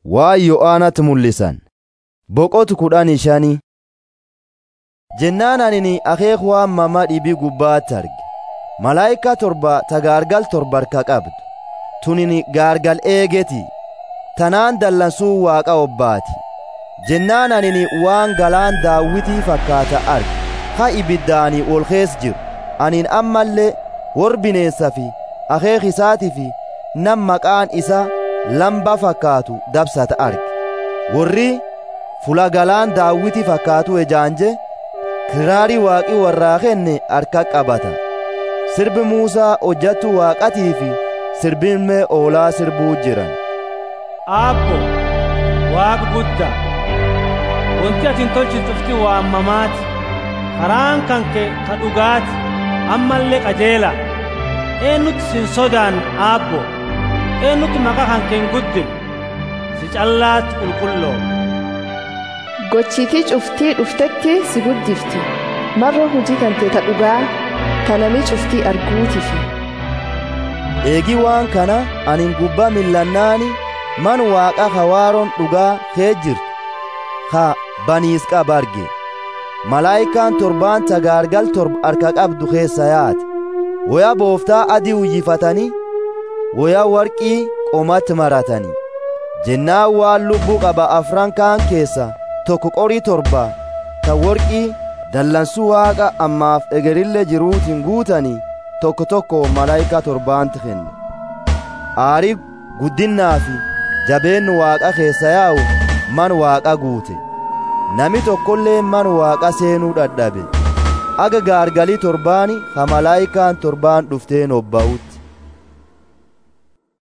waa yo'aanatti mul'isan boqotu kudhanii shanii jennaan anini akeek waan mama dhibii gubbaatti arge malaayika torba ta gaargal torba harka qabdu tunini gaargal eegeti tanaan dallansuu waaqa obbaati jennaan anini waan galaan daawwitii fakkaata arge ha ibiddaanii ol kees jiru anin ammallee wor bineensa fi akeek isaatii fi nam maqaan isa lamba fakkaatu dabsata arge warri fula galaan daawwitii fakkaatu ejaanje kiraarii waaqii warraa kenne harka qabata sirbi muusaa hojjattu waaqatii fi sirbinmee oolaa sirbuu jiran aabbo waaqa guddaa wanti atin tolchitufti waammamaati karaan kanke ka dhugaati ammallee qajeela eennutti sin sodaan aabbo eennutti maqaa kanke hin guddin si callaatti qulqulloo gochiitii cuftii dhuftetti si guddifti marra hujii kante ta dhugaa kanami cuftii arguutifi eegi waan kana anin gubbaa millannaani man waaqa hawaaroon dhugaa kee jirtu ha baniis qaba arge malaayikaan torbaan tagaargal torba harka qabdu keessa yaate woya booftaa adii uyyifatanii woya warqii qomatti maratanii jennaan waan lubbuu qaba afran kaan keessa tokko qorii torba ta worqii dallansuu waaqa ammaaf egerille jiruutiin guutanii tokko tokko malaayika torbaanti kenne aarii guddinnaa fi jabeennu waaqa keessa yaa'u man waaqa guute nami tokkollee man waaqa seenuu dhadhabe aga gaargalii torbaani ha malaayikaan torbaan dhufteen obba'utti